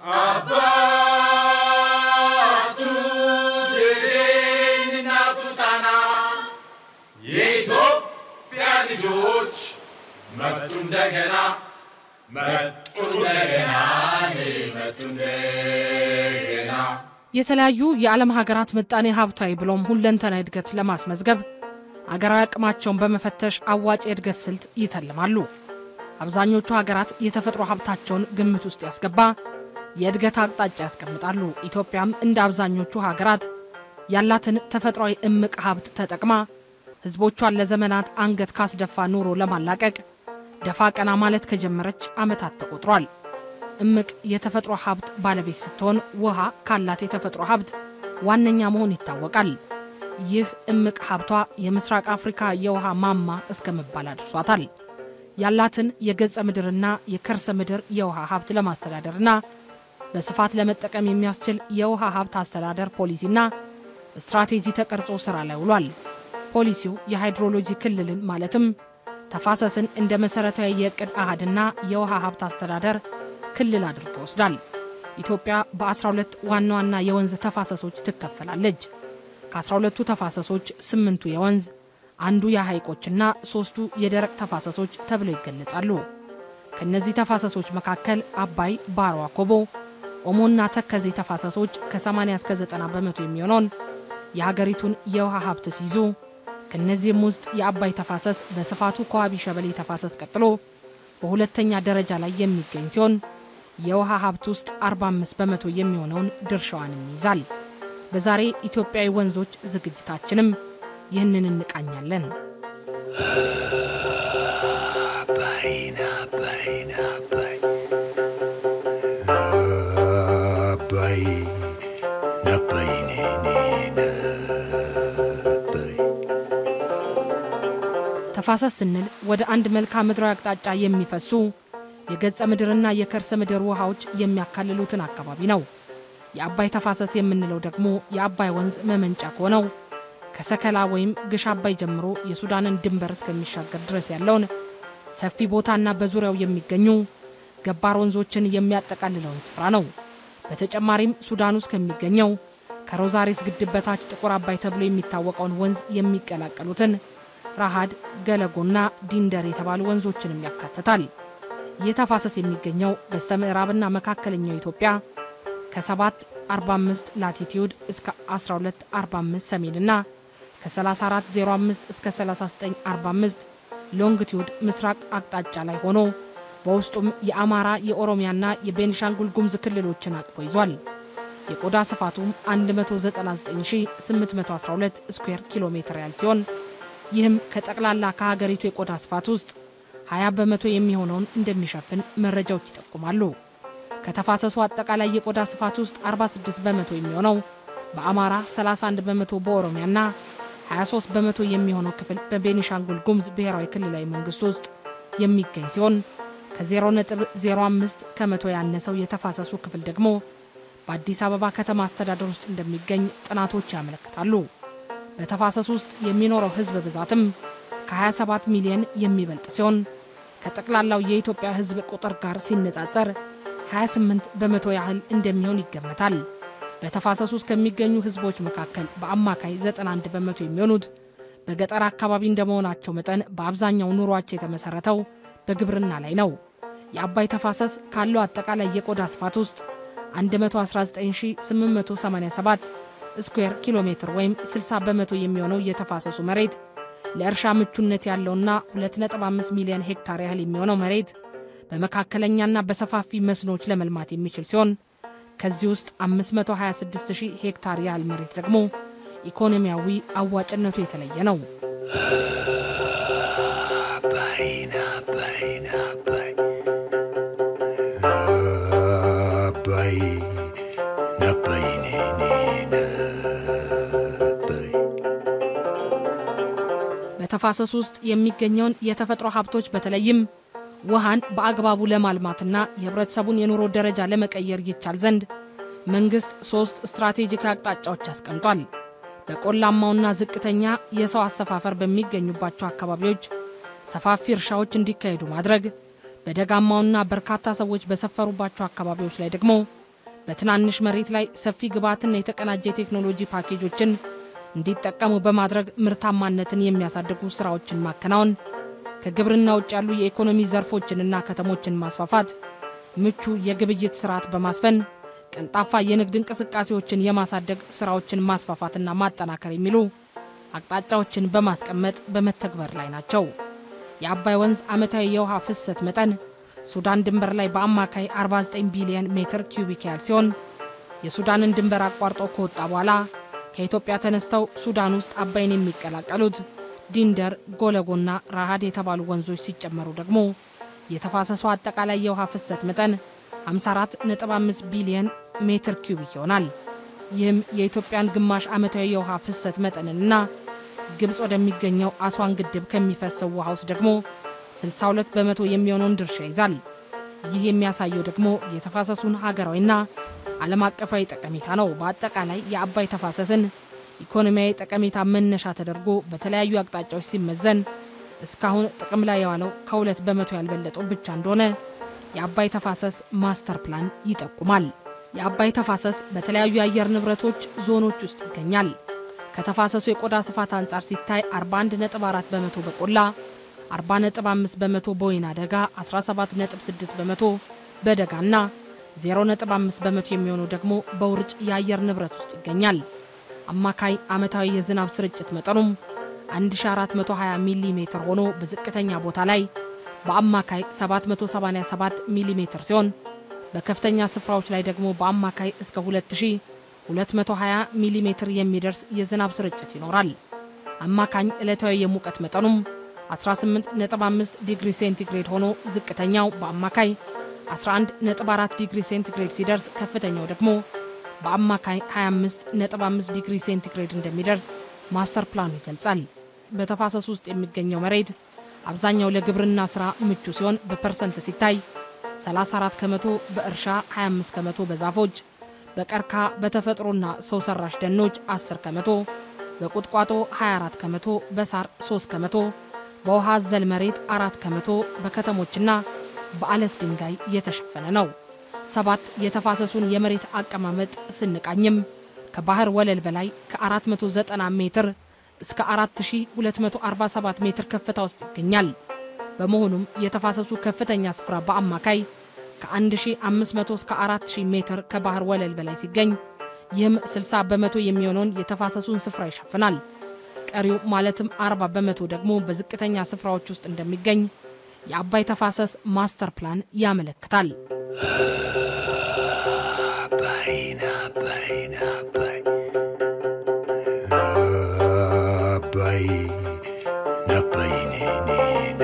አባቱ ልጄን እናቱ ጣና የኢትዮጵያ ልጆች መጡ እንደገና መጡ እንደገና መጡ እንደገና የተለያዩ የዓለም ሀገራት ምጣኔ ሀብታዊ ብሎም ሁለንተናዊ እድገት ለማስመዝገብ አገራዊ አቅማቸውን በመፈተሽ አዋጭ የእድገት ስልት ይተልማሉ። አብዛኞቹ ሀገራት የተፈጥሮ ሀብታቸውን ግምት ውስጥ ያስገባ የእድገት አቅጣጫ ያስቀምጣሉ። ኢትዮጵያም እንደ አብዛኞቹ ሀገራት ያላትን ተፈጥሯዊ እምቅ ሀብት ተጠቅማ ሕዝቦቿን ለዘመናት አንገት ካስደፋ ኑሮ ለማላቀቅ ደፋ ቀና ማለት ከጀመረች ዓመታት ተቆጥሯል። እምቅ የተፈጥሮ ሀብት ባለቤት ስትሆን ውሃ ካላት የተፈጥሮ ሀብት ዋነኛ መሆን ይታወቃል። ይህ እምቅ ሀብቷ የምስራቅ አፍሪካ የውሃ ማማ እስከ መባል አድርሷታል። ያላትን የገጸ ምድርና የከርሰ ምድር የውሃ ሀብት ለማስተዳደርና በስፋት ለመጠቀም የሚያስችል የውሃ ሀብት አስተዳደር ፖሊሲና ስትራቴጂ ተቀርጾ ስራ ላይ ውሏል። ፖሊሲው የሃይድሮሎጂ ክልልን ማለትም ተፋሰስን እንደ መሠረታዊ የዕቅድ አሃድና የውሃ ሀብት አስተዳደር ክልል አድርጎ ይወስዳል። ኢትዮጵያ በ12 ዋና ዋና የወንዝ ተፋሰሶች ትከፈላለች። ከ12ቱ ተፋሰሶች ስምንቱ የወንዝ አንዱ የሐይቆችና ሦስቱ የደረቅ ተፋሰሶች ተብለው ይገለጻሉ። ከእነዚህ ተፋሰሶች መካከል አባይ፣ ባሮ፣ አኮቦ፣ ኦሞና ተከዜ ተፋሰሶች ከ80 እስከ 90 በመቶ የሚሆነውን የሀገሪቱን የውሃ ሀብት ሲይዙ ከእነዚህም ውስጥ የአባይ ተፋሰስ በስፋቱ ከዋቢ ሸበሌ ተፋሰስ ቀጥሎ በሁለተኛ ደረጃ ላይ የሚገኝ ሲሆን የውሃ ሀብት ውስጥ 45 በመቶ የሚሆነውን ድርሻዋንም ይይዛል። በዛሬ ኢትዮጵያዊ ወንዞች ዝግጅታችንም ይህንን እንቃኛለን። አባይን አባይን አባይ አባይ አባይ ነኔ አባይ ተፋሰስ ስንል ወደ አንድ መልክዓ ምድራዊ አቅጣጫ የሚፈሱ የገጸ ምድርና የከርሰ ምድር ውሃዎች የሚያካልሉትን አካባቢ ነው። የአባይ ተፋሰስ የምንለው ደግሞ የአባይ ወንዝ መመንጫ ከሆነው ከሰከላ ወይም ግሽ አባይ ጀምሮ የሱዳንን ድንበር እስከሚሻገር ድረስ ያለውን ሰፊ ቦታና በዙሪያው የሚገኙ ገባር ወንዞችን የሚያጠቃልለውን ስፍራ ነው። በተጨማሪም ሱዳን ውስጥ ከሚገኘው ከሮዛሬስ ግድብ በታች ጥቁር አባይ ተብሎ የሚታወቀውን ወንዝ የሚቀላቀሉትን ራሃድ፣ ገለጎና ዲንደር የተባሉ ወንዞችንም ያካትታል። ይህ ተፋሰስ የሚገኘው በስተ ምዕራብና መካከለኛው ኢትዮጵያ ከ745 ላቲቲዩድ እስከ 1245 ሰሜንና ከ3405 እስከ 3945 ሎንግቲዩድ ምስራቅ አቅጣጫ ላይ ሆኖ በውስጡም የአማራ የኦሮሚያና የቤንሻንጉል ጉሙዝ ክልሎችን አቅፎ ይዟል። የቆዳ ስፋቱም 199812 ስኩዌር ኪሎ ሜትር ያህል ሲሆን ይህም ከጠቅላላ ከሀገሪቱ የቆዳ ስፋት ውስጥ 20 በመቶ የሚሆነውን እንደሚሸፍን መረጃዎች ይጠቁማሉ። ከተፋሰሱ አጠቃላይ የቆዳ ስፋት ውስጥ 46 በመቶ የሚሆነው በአማራ፣ 31 በመቶ በኦሮሚያና 23 በመቶ የሚሆነው ክፍል በቤኒሻንጉል ጉሙዝ ብሔራዊ ክልላዊ መንግስት ውስጥ የሚገኝ ሲሆን ከ0.05 ከመቶ ያነሰው የተፋሰሱ ክፍል ደግሞ በአዲስ አበባ ከተማ አስተዳደር ውስጥ እንደሚገኝ ጥናቶች ያመለክታሉ። በተፋሰሱ ውስጥ የሚኖረው ሕዝብ ብዛትም ከ27 ሚሊዮን የሚበልጥ ሲሆን ከጠቅላላው የኢትዮጵያ ሕዝብ ቁጥር ጋር ሲነጻጸር 28 በመቶ ያህል እንደሚሆን ይገመታል። በተፋሰሱ ውስጥ ከሚገኙ ሕዝቦች መካከል በአማካይ 91 በመቶ የሚሆኑት በገጠር አካባቢ እንደመሆናቸው መጠን በአብዛኛው ኑሯቸው የተመሠረተው በግብርና ላይ ነው። የአባይ ተፋሰስ ካለው አጠቃላይ የቆዳ ስፋት ውስጥ 119887 ስኩዌር ኪሎ ሜትር ወይም 60 በመቶ የሚሆነው የተፋሰሱ መሬት ለእርሻ ምቹነት ያለውና 2.5 ሚሊዮን ሄክታር ያህል የሚሆነው መሬት በመካከለኛና በሰፋፊ መስኖች ለመልማት የሚችል ሲሆን ከዚህ ውስጥ 526000 ሄክታር ያህል መሬት ደግሞ ኢኮኖሚያዊ አዋጭነቱ የተለየ ነው። አባይን አባይን አባይ አባይ አባይ ነኔ አባይ በተፋሰሱ ውስጥ የሚገኘውን የተፈጥሮ ሀብቶች በተለይም ውሃን በአግባቡ ለማልማትና የህብረተሰቡን የኑሮ ደረጃ ለመቀየር ይቻል ዘንድ መንግሥት ሦስት ስትራቴጂክ አቅጣጫዎች አስቀምጧል። በቆላማውና ዝቅተኛ የሰው አሰፋፈር በሚገኙባቸው አካባቢዎች ሰፋፊ እርሻዎች እንዲካሄዱ ማድረግ፣ በደጋማውና በርካታ ሰዎች በሰፈሩባቸው አካባቢዎች ላይ ደግሞ በትናንሽ መሬት ላይ ሰፊ ግብዓትና የተቀናጀ የቴክኖሎጂ ፓኬጆችን እንዲጠቀሙ በማድረግ ምርታማነትን የሚያሳድጉ ሥራዎችን ማከናወን፣ ከግብርና ውጭ ያሉ የኢኮኖሚ ዘርፎችንና ከተሞችን ማስፋፋት፣ ምቹ የግብይት ስርዓት በማስፈን ቀልጣፋ የንግድ እንቅስቃሴዎችን የማሳደግ ሥራዎችን ማስፋፋትና ማጠናከር የሚሉ አቅጣጫዎችን በማስቀመጥ በመተግበር ላይ ናቸው። የአባይ ወንዝ ዓመታዊ የውሃ ፍሰት መጠን ሱዳን ድንበር ላይ በአማካይ 49 ቢሊዮን ሜትር ኪዩቢክ ያህል ሲሆን የሱዳንን ድንበር አቋርጦ ከወጣ በኋላ ከኢትዮጵያ ተነስተው ሱዳን ውስጥ አባይን የሚቀላቀሉት ዲንደር፣ ጎለጎና ራሃድ የተባሉ ወንዞች ሲጨመሩ ደግሞ የተፋሰሱ አጠቃላይ የውሃ ፍሰት መጠን 54.5 ቢሊዮን ሜትር ኪዩቢክ ይሆናል። ይህም የኢትዮጵያን ግማሽ ዓመታዊ የውሃ ፍሰት መጠንንና ግብፅ ወደሚገኘው አስዋን ግድብ ከሚፈሰው ውሃ ውስጥ ደግሞ 62 በመቶ የሚሆነውን ድርሻ ይዛል። ይህ የሚያሳየው ደግሞ የተፋሰሱን ሀገራዊና ዓለም አቀፋዊ ጠቀሜታ ነው። በአጠቃላይ የአባይ ተፋሰስን ኢኮኖሚያዊ ጠቀሜታ መነሻ ተደርጎ በተለያዩ አቅጣጫዎች ሲመዘን እስካሁን ጥቅም ላይ የዋለው ከሁለት በመቶ ያልበለጠው ብቻ እንደሆነ የአባይ ተፋሰስ ማስተር ፕላን ይጠቁማል። የአባይ ተፋሰስ በተለያዩ የአየር ንብረቶች ዞኖች ውስጥ ይገኛል። ከተፋሰሱ የቆዳ ስፋት አንጻር ሲታይ 41.4 በመቶ በቆላ 40.5 በመቶ በወይና ደጋ፣ 17.6 በመቶ በደጋና 0.5 በመቶ የሚሆነው ደግሞ በውርጭ የአየር ንብረት ውስጥ ይገኛል። አማካይ ዓመታዊ የዝናብ ስርጭት መጠኑም 1420 ሚሊ ሜትር ሆኖ በዝቅተኛ ቦታ ላይ በአማካይ 787 ሚሊ ሜትር ሲሆን በከፍተኛ ስፍራዎች ላይ ደግሞ በአማካይ እስከ 2220 ሚሊ ሜትር የሚደርስ የዝናብ ስርጭት ይኖራል። አማካኝ ዕለታዊ የሙቀት መጠኑም 18.5 ዲግሪ ሴንቲግሬድ ሆኖ ዝቅተኛው በአማካይ 11.4 ዲግሪ ሴንቲግሬድ ሲደርስ ከፍተኛው ደግሞ በአማካይ 25.5 ዲግሪ ሴንቲግሬድ እንደሚደርስ ማስተር ፕላኑ ይገልጻል። በተፋሰሱ ውስጥ የሚገኘው መሬት አብዛኛው ለግብርና ሥራ ምቹ ሲሆን በፐርሰንት ሲታይ 34 ከመቶ በእርሻ፣ 25 ከመቶ በዛፎች፣ በቀርካ በተፈጥሮና ሰው ሰራሽ ደኖች 10 ከመቶ፣ በቁጥቋጦ 24 ከመቶ፣ በሳር 3 ከመቶ፣ በውሃ አዘል መሬት 4 ከመቶ፣ በከተሞችና በአለት ድንጋይ የተሸፈነ ነው። ሰባት የተፋሰሱን የመሬት አቀማመጥ ስንቃኝም ከባህር ወለል በላይ ከ490 ሜትር እስከ 4247 ሜትር ከፍታ ውስጥ ይገኛል። በመሆኑም የተፋሰሱ ከፍተኛ ስፍራ በአማካይ ከ1500 እስከ 4000 ሜትር ከባህር ወለል በላይ ሲገኝ ይህም 60 በመቶ የሚሆነውን የተፋሰሱን ስፍራ ይሸፍናል። ቀሪው ማለትም 40 በመቶ ደግሞ በዝቅተኛ ስፍራዎች ውስጥ እንደሚገኝ የአባይ ተፋሰስ ማስተር ፕላን ያመለክታል። አባይን አባይን አባይ አባይ ነባይ ነባይ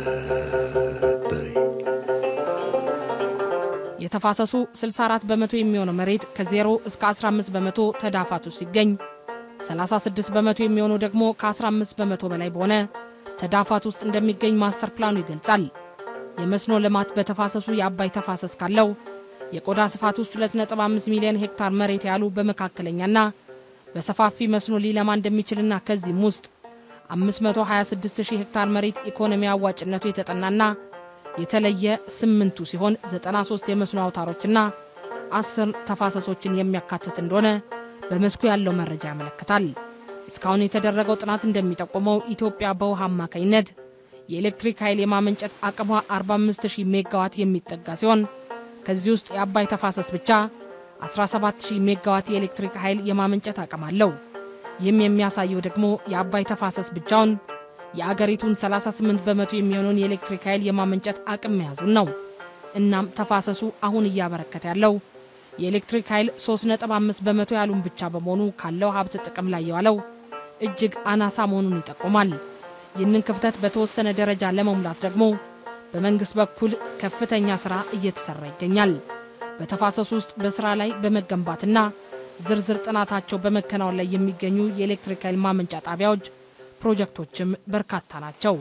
የተፋሰሱ 64 በመቶ የሚሆነው መሬት ከ0 እስከ 15 በመቶ ተዳፋቱ ሲገኝ 36 በመቶ የሚሆነው ደግሞ ከ15 በመቶ በላይ በሆነ ተዳፋት ውስጥ እንደሚገኝ ማስተር ፕላኑ ይገልጻል። የመስኖ ልማት በተፋሰሱ የአባይ ተፋሰስ ካለው የቆዳ ስፋት ውስጥ 2.5 ሚሊዮን ሄክታር መሬት ያሉ በመካከለኛና በሰፋፊ መስኖ ሊለማ እንደሚችልና ከዚህም ውስጥ 526000 ሄክታር መሬት ኢኮኖሚ አዋጭነቱ የተጠናና የተለየ ስምንቱ ሲሆን 93 የመስኖ አውታሮችና 10 ተፋሰሶችን የሚያካትት እንደሆነ በመስኩ ያለው መረጃ ያመለክታል። እስካሁን የተደረገው ጥናት እንደሚጠቁመው ኢትዮጵያ በውሃ አማካኝነት የኤሌክትሪክ ኃይል የማመንጨት አቅሟ 45000 ሜጋዋት የሚጠጋ ሲሆን ከዚህ ውስጥ የአባይ ተፋሰስ ብቻ 17000 ሜጋዋት የኤሌክትሪክ ኃይል የማመንጨት አቅም አለው። ይህም የሚያሳየው ደግሞ የአባይ ተፋሰስ ብቻውን የአገሪቱን 38 በመቶ የሚሆነውን የኤሌክትሪክ ኃይል የማመንጨት አቅም መያዙን ነው። እናም ተፋሰሱ አሁን እያበረከተ ያለው የኤሌክትሪክ ኃይል 3.5 በመቶ ያሉን ብቻ በመሆኑ ካለው ሀብት ጥቅም ላይ የዋለው እጅግ አናሳ መሆኑን ይጠቁማል። ይህንን ክፍተት በተወሰነ ደረጃ ለመሙላት ደግሞ በመንግሥት በኩል ከፍተኛ ሥራ እየተሠራ ይገኛል። በተፋሰሱ ውስጥ በሥራ ላይ በመገንባትና ዝርዝር ጥናታቸው በመከናወን ላይ የሚገኙ የኤሌክትሪክ ኃይል ማመንጫ ጣቢያዎች ፕሮጀክቶችም በርካታ ናቸው።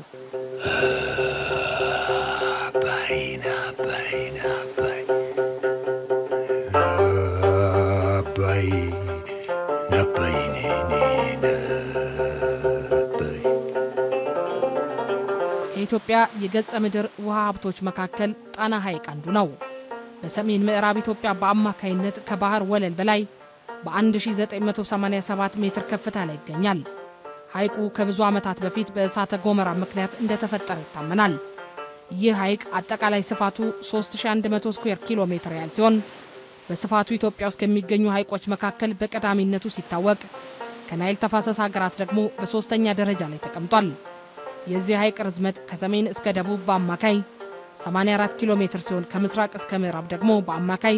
አባይን አባይን አባይ አባይ ነባይ ነባይ ከኢትዮጵያ የገጸ ምድር ውሃ ሀብቶች መካከል ጣና ሐይቅ አንዱ ነው። በሰሜን ምዕራብ ኢትዮጵያ በአማካይነት ከባህር ወለል በላይ በ1987 ሜትር ከፍታ ላይ ይገኛል። ሐይቁ ከብዙ ዓመታት በፊት በእሳተ ገሞራ ምክንያት እንደተፈጠረ ይታመናል። ይህ ሐይቅ አጠቃላይ ስፋቱ 3100 ስኩዌር ኪሎ ሜትር ያህል ሲሆን በስፋቱ ኢትዮጵያ ውስጥ ከሚገኙ ሐይቆች መካከል በቀዳሚነቱ ሲታወቅ ከናይል ተፋሰስ ሀገራት ደግሞ በሦስተኛ ደረጃ ላይ ተቀምጧል። የዚህ ሐይቅ ርዝመት ከሰሜን እስከ ደቡብ በአማካይ 84 ኪሎ ሜትር ሲሆን ከምስራቅ እስከ ምዕራብ ደግሞ በአማካይ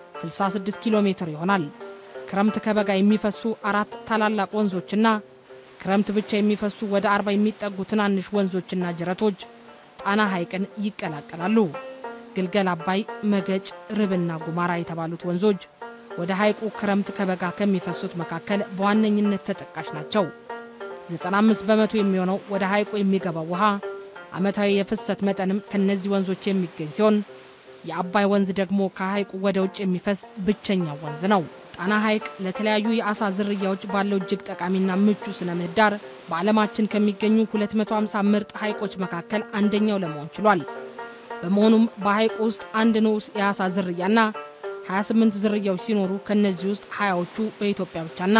66 ኪሎ ሜትር ይሆናል። ክረምት ከበጋ የሚፈሱ አራት ታላላቅ ወንዞችና ክረምት ብቻ የሚፈሱ ወደ አርባ የሚጠጉ ትናንሽ ወንዞችና ጅረቶች ጣና ሐይቅን ይቀላቀላሉ። ግልገል አባይ፣ መገጭ፣ ርብና ጉማራ የተባሉት ወንዞች ወደ ሐይቁ ክረምት ከበጋ ከሚፈሱት መካከል በዋነኝነት ተጠቃሽ ናቸው። 95 በመቶ የሚሆነው ወደ ሐይቁ የሚገባው ውሃ ዓመታዊ የፍሰት መጠንም ከነዚህ ወንዞች የሚገኝ ሲሆን የአባይ ወንዝ ደግሞ ከሐይቁ ወደ ውጭ የሚፈስ ብቸኛው ወንዝ ነው። ጣና ሐይቅ ለተለያዩ የአሳ ዝርያዎች ባለው እጅግ ጠቃሚና ምቹ ስነ ምህዳር በዓለማችን ከሚገኙ 250 ምርጥ ሐይቆች መካከል አንደኛው ለመሆን ችሏል። በመሆኑም በሐይቁ ውስጥ አንድ ንዑስ የአሳ ዝርያና 28 ዝርያዎች ሲኖሩ ከእነዚህ ውስጥ 20ዎቹ በኢትዮጵያ ብቻና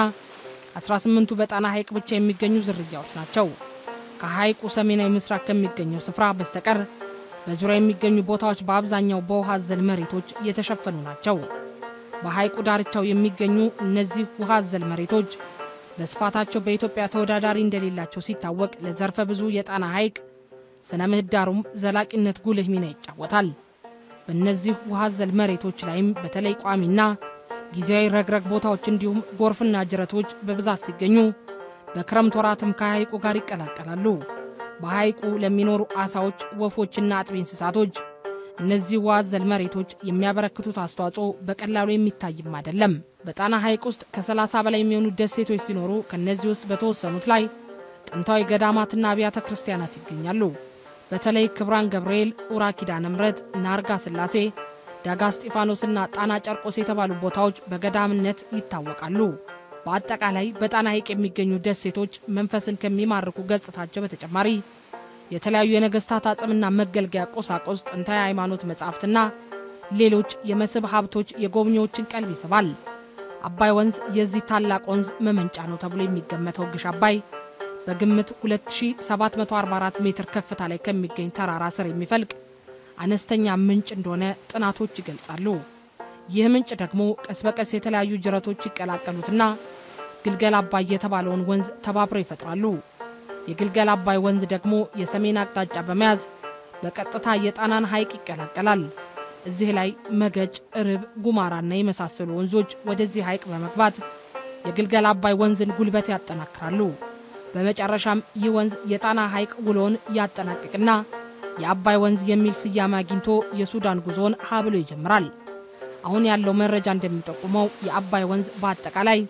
18ቱ በጣና ሐይቅ ብቻ የሚገኙ ዝርያዎች ናቸው። ከሐይቁ ሰሜናዊ ምስራቅ ከሚገኘው ስፍራ በስተቀር በዙሪያ የሚገኙ ቦታዎች በአብዛኛው በውሃ አዘል መሬቶች የተሸፈኑ ናቸው። በሐይቁ ዳርቻው የሚገኙ እነዚህ ውሃ አዘል መሬቶች በስፋታቸው በኢትዮጵያ ተወዳዳሪ እንደሌላቸው ሲታወቅ ለዘርፈ ብዙ የጣና ሐይቅ ስነ ምህዳሩም ዘላቂነት ጉልህ ሚና ይጫወታል። በእነዚህ ውሃ አዘል መሬቶች ላይም በተለይ ቋሚና ጊዜያዊ ረግረግ ቦታዎች እንዲሁም ጎርፍና ጅረቶች በብዛት ሲገኙ በክረምት ወራትም ከሐይቁ ጋር ይቀላቀላሉ። በሐይቁ ለሚኖሩ አሳዎች፣ ወፎችና አጥቢ እንስሳቶች እነዚህ ውሃ አዘል መሬቶች የሚያበረክቱት አስተዋጽኦ በቀላሉ የሚታይም አይደለም። በጣና ሐይቅ ውስጥ ከ30 በላይ የሚሆኑ ደሴቶች ሲኖሩ ከእነዚህ ውስጥ በተወሰኑት ላይ ጥንታዊ ገዳማትና አብያተ ክርስቲያናት ይገኛሉ። በተለይ ክብራን ገብርኤል፣ ኡራ ኪዳነ ምሕረት፣ ናርጋ ሥላሴ፣ ዳጋ እስጢፋኖስና ጣና ጨርቆስ የተባሉ ቦታዎች በገዳምነት ይታወቃሉ። በአጠቃላይ በጣና ሐይቅ የሚገኙ ደሴቶች መንፈስን ከሚማርኩ ገጽታቸው በተጨማሪ የተለያዩ የነገሥታት አጽምና መገልገያ ቁሳቁስ፣ ጥንታዊ ሃይማኖት መጻሕፍትና ሌሎች የመስህብ ሀብቶች የጎብኚዎችን ቀልብ ይስባል። አባይ ወንዝ የዚህ ታላቅ ወንዝ መመንጫ ነው ተብሎ የሚገመተው ግሽ አባይ በግምት 2744 ሜትር ከፍታ ላይ ከሚገኝ ተራራ ስር የሚፈልቅ አነስተኛ ምንጭ እንደሆነ ጥናቶች ይገልጻሉ። ይህ ምንጭ ደግሞ ቀስ በቀስ የተለያዩ ጅረቶች ይቀላቀሉትና ግልገል አባይ የተባለውን ወንዝ ተባብረው ይፈጥራሉ። የግልገል አባይ ወንዝ ደግሞ የሰሜን አቅጣጫ በመያዝ በቀጥታ የጣናን ሐይቅ ይቀላቀላል። እዚህ ላይ መገጭ፣ ርብ፣ ጉማራና የመሳሰሉ ወንዞች ወደዚህ ሐይቅ በመግባት የግልገል አባይ ወንዝን ጉልበት ያጠናክራሉ። በመጨረሻም ይህ ወንዝ የጣና ሐይቅ ውሎን ያጠናቅቅና የአባይ ወንዝ የሚል ስያሜ አግኝቶ የሱዳን ጉዞውን ሀ ብሎ ይጀምራል። አሁን ያለው መረጃ እንደሚጠቁመው የአባይ ወንዝ በአጠቃላይ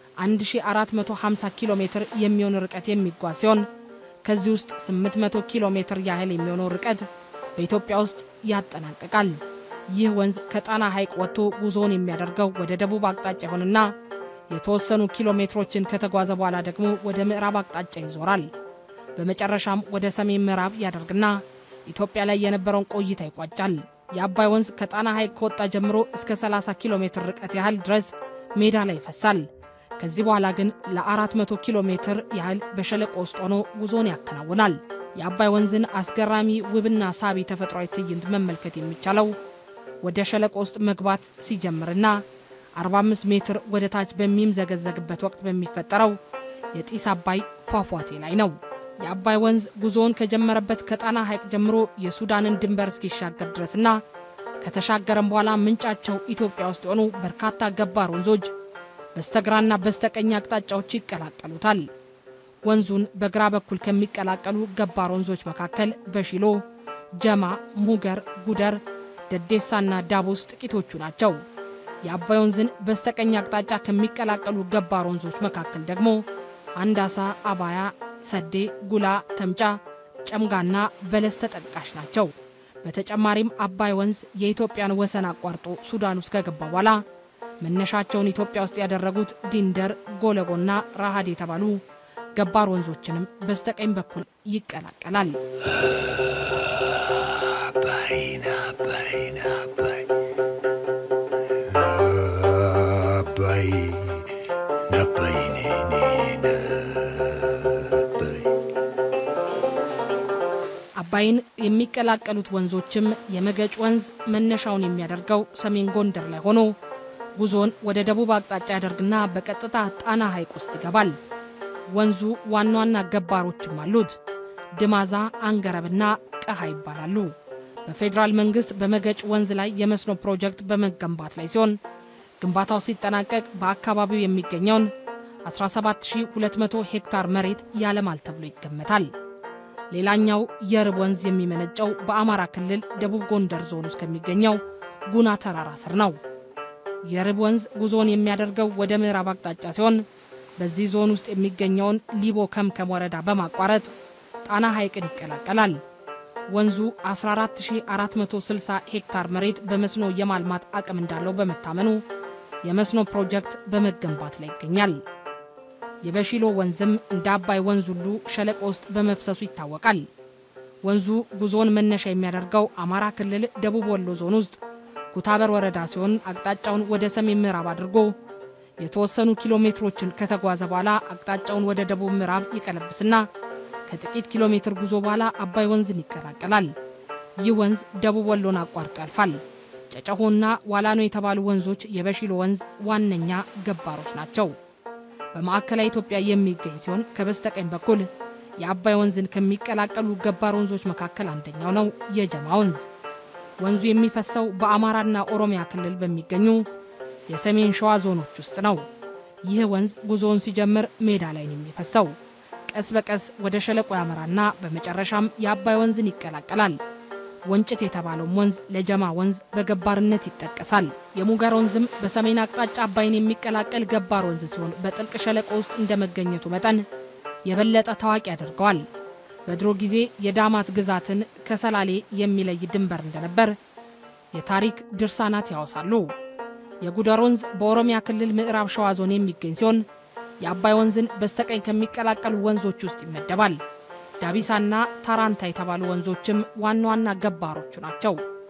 1450 ኪሎ ሜትር የሚሆን ርቀት የሚጓዝ ሲሆን ከዚህ ውስጥ 800 ኪሎ ሜትር ያህል የሚሆነው ርቀት በኢትዮጵያ ውስጥ ያጠናቅቃል። ይህ ወንዝ ከጣና ሐይቅ ወጥቶ ጉዞውን የሚያደርገው ወደ ደቡብ አቅጣጫ ይሆንና የተወሰኑ ኪሎ ሜትሮችን ከተጓዘ በኋላ ደግሞ ወደ ምዕራብ አቅጣጫ ይዞራል። በመጨረሻም ወደ ሰሜን ምዕራብ ያደርግና ኢትዮጵያ ላይ የነበረውን ቆይታ ይቋጫል። የአባይ ወንዝ ከጣና ሐይቅ ከወጣ ጀምሮ እስከ 30 ኪሎ ሜትር ርቀት ያህል ድረስ ሜዳ ላይ ይፈሳል። ከዚህ በኋላ ግን ለ400 ኪሎ ሜትር ያህል በሸለቆ ውስጥ ሆኖ ጉዞን ያከናውናል። የአባይ ወንዝን አስገራሚ ውብና ሳቢ ተፈጥሯዊ ትዕይንት መመልከት የሚቻለው ወደ ሸለቆ ውስጥ መግባት ሲጀምርና 45 ሜትር ወደ ታች በሚምዘገዘግበት ወቅት በሚፈጠረው የጢስ አባይ ፏፏቴ ላይ ነው። የአባይ ወንዝ ጉዞውን ከጀመረበት ከጣና ሐይቅ ጀምሮ የሱዳንን ድንበር እስኪሻገር ድረስና ከተሻገረም በኋላ ምንጫቸው ኢትዮጵያ ውስጥ የሆኑ በርካታ ገባር ወንዞች በስተግራና በስተቀኝ አቅጣጫዎች ይቀላቀሉታል። ወንዙን በግራ በኩል ከሚቀላቀሉ ገባር ወንዞች መካከል በሺሎ፣ ጀማ፣ ሙገር፣ ጉደር፣ ደዴሳና ዳቡስ ጥቂቶቹ ናቸው። የአባይ ወንዝን በስተቀኝ አቅጣጫ ከሚቀላቀሉ ገባር ወንዞች መካከል ደግሞ አንዳሳ፣ አባያ፣ ሰዴ፣ ጉላ፣ ተምጫ፣ ጨምጋና በለስ ተጠቃሽ ናቸው። በተጨማሪም አባይ ወንዝ የኢትዮጵያን ወሰን አቋርጦ ሱዳን ውስጥ ከገባ በኋላ መነሻቸውን ኢትዮጵያ ውስጥ ያደረጉት ዲንደር፣ ጎለጎና ራሃድ የተባሉ ገባር ወንዞችንም በስተቀኝ በኩል ይቀላቀላል። አባይን አባይን አባይ አባይን የሚቀላቀሉት ወንዞችም የመገጭ ወንዝ መነሻውን የሚያደርገው ሰሜን ጎንደር ላይ ሆኖ ጉዞን ወደ ደቡብ አቅጣጫ ያደርግና በቀጥታ ጣና ሐይቅ ውስጥ ይገባል። ወንዙ ዋና ዋና ገባሮችም አሉት። ድማዛ፣ አንገረብና ቀሃ ይባላሉ። በፌዴራል መንግሥት በመገጭ ወንዝ ላይ የመስኖ ፕሮጀክት በመገንባት ላይ ሲሆን ግንባታው ሲጠናቀቅ በአካባቢው የሚገኘውን 17200 ሄክታር መሬት ያለማል ተብሎ ይገመታል። ሌላኛው የርብ ወንዝ የሚመነጨው በአማራ ክልል ደቡብ ጎንደር ዞን ውስጥ ከሚገኘው ጉና ተራራ ስር ነው። የርብ ወንዝ ጉዞውን የሚያደርገው ወደ ምዕራብ አቅጣጫ ሲሆን በዚህ ዞን ውስጥ የሚገኘውን ሊቦ ከምከም ወረዳ በማቋረጥ ጣና ሐይቅን ይቀላቀላል። ወንዙ 14460 ሄክታር መሬት በመስኖ የማልማት አቅም እንዳለው በመታመኑ የመስኖ ፕሮጀክት በመገንባት ላይ ይገኛል። የበሺሎ ወንዝም እንደ አባይ ወንዝ ሁሉ ሸለቆ ውስጥ በመፍሰሱ ይታወቃል። ወንዙ ጉዞውን መነሻ የሚያደርገው አማራ ክልል ደቡብ ወሎ ዞን ውስጥ ኩታበር ወረዳ ሲሆን አቅጣጫውን ወደ ሰሜን ምዕራብ አድርጎ የተወሰኑ ኪሎ ሜትሮችን ከተጓዘ በኋላ አቅጣጫውን ወደ ደቡብ ምዕራብ ይቀለብስና ከጥቂት ኪሎ ሜትር ጉዞ በኋላ አባይ ወንዝን ይቀላቀላል። ይህ ወንዝ ደቡብ ወሎን አቋርጦ ያልፋል። ጨጨሆና ዋላኖ የተባሉ ወንዞች የበሺሎ ወንዝ ዋነኛ ገባሮች ናቸው። በማዕከላዊ ኢትዮጵያ የሚገኝ ሲሆን ከበስተቀኝ በኩል የአባይ ወንዝን ከሚቀላቀሉ ገባር ወንዞች መካከል አንደኛው ነው የጀማ ወንዝ። ወንዙ የሚፈሰው በአማራና ኦሮሚያ ክልል በሚገኙ የሰሜን ሸዋ ዞኖች ውስጥ ነው። ይህ ወንዝ ጉዞውን ሲጀምር ሜዳ ላይ ነው የሚፈሰው። ቀስ በቀስ ወደ ሸለቆ ያመራና በመጨረሻም የአባይ ወንዝን ይቀላቀላል። ወንጭት የተባለውም ወንዝ ለጀማ ወንዝ በገባርነት ይጠቀሳል። የሙገር ወንዝም በሰሜን አቅጣጫ አባይን የሚቀላቀል ገባር ወንዝ ሲሆን በጥልቅ ሸለቆ ውስጥ እንደመገኘቱ መጠን የበለጠ ታዋቂ ያደርገዋል። በድሮ ጊዜ የዳማት ግዛትን ከሰላሌ የሚለይ ድንበር እንደነበር የታሪክ ድርሳናት ያወሳሉ። የጉደር ወንዝ በኦሮሚያ ክልል ምዕራብ ሸዋ ዞን የሚገኝ ሲሆን የአባይ ወንዝን በስተቀኝ ከሚቀላቀሉ ወንዞች ውስጥ ይመደባል። ዳቢሳና ታራንታ የተባሉ ወንዞችም ዋና ዋና ገባሮቹ ናቸው።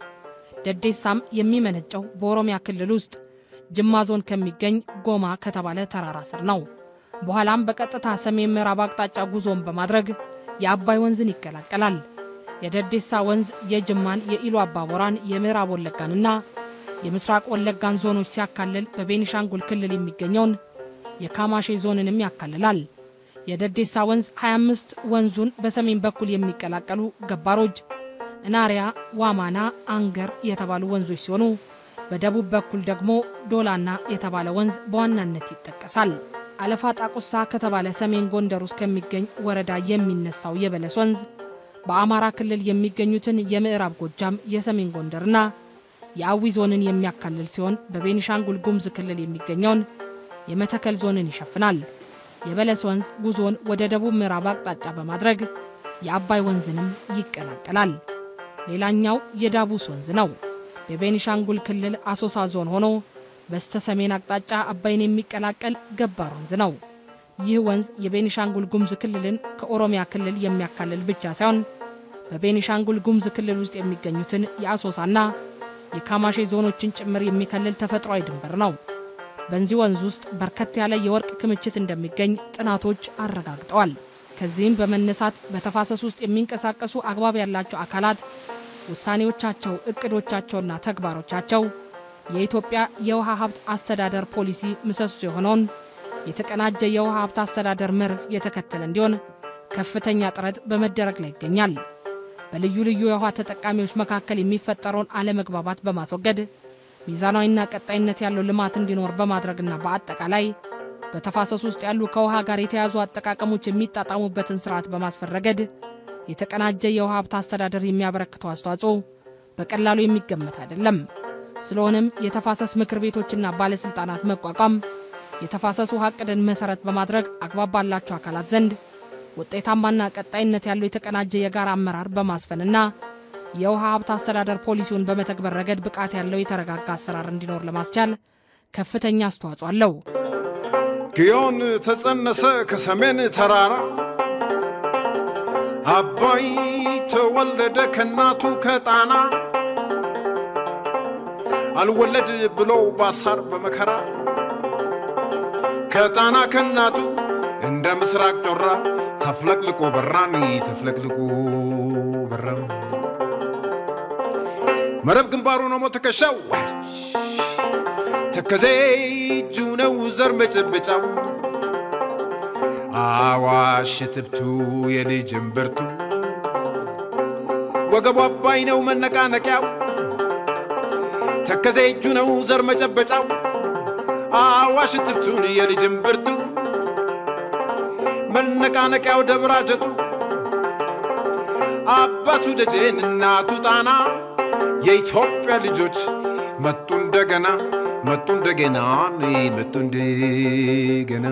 ደዴሳም የሚመነጨው በኦሮሚያ ክልል ውስጥ ጅማ ዞን ከሚገኝ ጎማ ከተባለ ተራራ ስር ነው። በኋላም በቀጥታ ሰሜን ምዕራብ አቅጣጫ ጉዞን በማድረግ የአባይ ወንዝን ይቀላቀላል። የደዴሳ ወንዝ የጅማን፣ የኢሉ አባቦራን፣ የምዕራብ ወለጋንና የምስራቅ ወለጋን ዞኖች ሲያካልል በቤኒሻንጉል ክልል የሚገኘውን የካማሼ ዞንንም ያካልላል። የደዴሳ ወንዝ 25 ወንዙን በሰሜን በኩል የሚቀላቀሉ ገባሮች እናሪያ፣ ዋማና፣ አንገር የተባሉ ወንዞች ሲሆኑ በደቡብ በኩል ደግሞ ዶላና የተባለ ወንዝ በዋናነት ይጠቀሳል። አለፋ ጣቁሳ ከተባለ ሰሜን ጎንደር ውስጥ ከሚገኝ ወረዳ የሚነሳው የበለስ ወንዝ በአማራ ክልል የሚገኙትን የምዕራብ ጎጃም፣ የሰሜን ጎንደርና የአዊ ዞንን የሚያካልል ሲሆን በቤኒሻንጉል ጉሙዝ ክልል የሚገኘውን የመተከል ዞንን ይሸፍናል። የበለስ ወንዝ ጉዞን ወደ ደቡብ ምዕራብ አቅጣጫ በማድረግ የአባይ ወንዝንም ይቀላቀላል። ሌላኛው የዳቡስ ወንዝ ነው። በቤኒሻንጉል ክልል አሶሳ ዞን ሆኖ በስተ ሰሜን አቅጣጫ አባይን የሚቀላቀል ገባር ወንዝ ነው። ይህ ወንዝ የቤኒሻንጉል ጉሙዝ ክልልን ከኦሮሚያ ክልል የሚያካልል ብቻ ሳይሆን በቤኒሻንጉል ጉሙዝ ክልል ውስጥ የሚገኙትን የአሶሳና የካማሼ ዞኖችን ጭምር የሚከልል ተፈጥሯዊ ድንበር ነው። በዚህ ወንዝ ውስጥ በርከት ያለ የወርቅ ክምችት እንደሚገኝ ጥናቶች አረጋግጠዋል። ከዚህም በመነሳት በተፋሰስ ውስጥ የሚንቀሳቀሱ አግባብ ያላቸው አካላት ውሳኔዎቻቸው፣ እቅዶቻቸውና ተግባሮቻቸው የኢትዮጵያ የውሃ ሀብት አስተዳደር ፖሊሲ ምሰሶ የሆነውን የተቀናጀ የውሃ ሀብት አስተዳደር መርህ የተከተለ እንዲሆን ከፍተኛ ጥረት በመደረግ ላይ ይገኛል። በልዩ ልዩ የውሃ ተጠቃሚዎች መካከል የሚፈጠረውን አለመግባባት በማስወገድ ሚዛናዊና ቀጣይነት ያለው ልማት እንዲኖር በማድረግና በአጠቃላይ በተፋሰሱ ውስጥ ያሉ ከውሃ ጋር የተያዙ አጠቃቀሞች የሚጣጣሙበትን ስርዓት በማስፈን ረገድ የተቀናጀ የውሃ ሀብት አስተዳደር የሚያበረክተው አስተዋጽኦ በቀላሉ የሚገመት አይደለም። ስለሆነም የተፋሰስ ምክር ቤቶችና ባለሥልጣናት መቋቋም የተፋሰስ ውሃ ዕቅድን መሠረት በማድረግ አግባብ ባላቸው አካላት ዘንድ ውጤታማና ቀጣይነት ያለው የተቀናጀ የጋራ አመራር በማስፈንና የውሃ ሀብት አስተዳደር ፖሊሲውን በመተግበር ረገድ ብቃት ያለው የተረጋጋ አሰራር እንዲኖር ለማስቻል ከፍተኛ አስተዋጽኦ አለው። ግዮን ተጸነሰ ከሰሜን ተራራ አባይ ተወለደ ከእናቱ ከጣና አልወለድ ብሎ ባሳር በመከራ ከጣና ከእናቱ እንደ ምስራቅ ጮራ ተፍለቅልቆ በራን ተፍለቅልቆ በራም መረብ ግንባሩ ነው ሞት ትከሻው ተከዜ እጁ ነው ዘር መጨበጫው አዋሽ ትብቱ የልጅ እምብርቱ ወገቡ አባይ ነው መነቃነቂያው ተከዜ እጁ ነው ዘር መጨበጫው አዋሽ ትብቱን የልጅ እምብርቱ መነቃነቂያው ደብራጀቱ አባቱ ደጀን እናቱ ጣና የኢትዮጵያ ልጆች መጡ እንደገና መጡ እንደገና መጡ እንደገና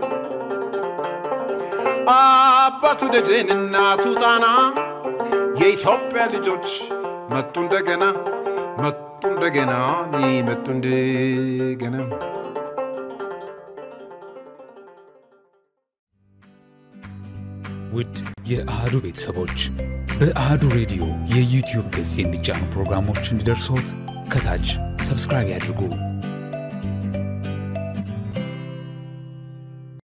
አባቱ ደጀን እናቱ ጣና የኢትዮጵያ ልጆች መጡ እንደገና መጡ እንደገና መጡ እንደገና ውድ የአህዱ ቤተሰቦች በአህዱ ሬዲዮ የዩቲዩብ ገጽ የሚጫኑ ፕሮግራሞች እንዲደርሶት ከታች ሰብስክራይብ ያድርጉ።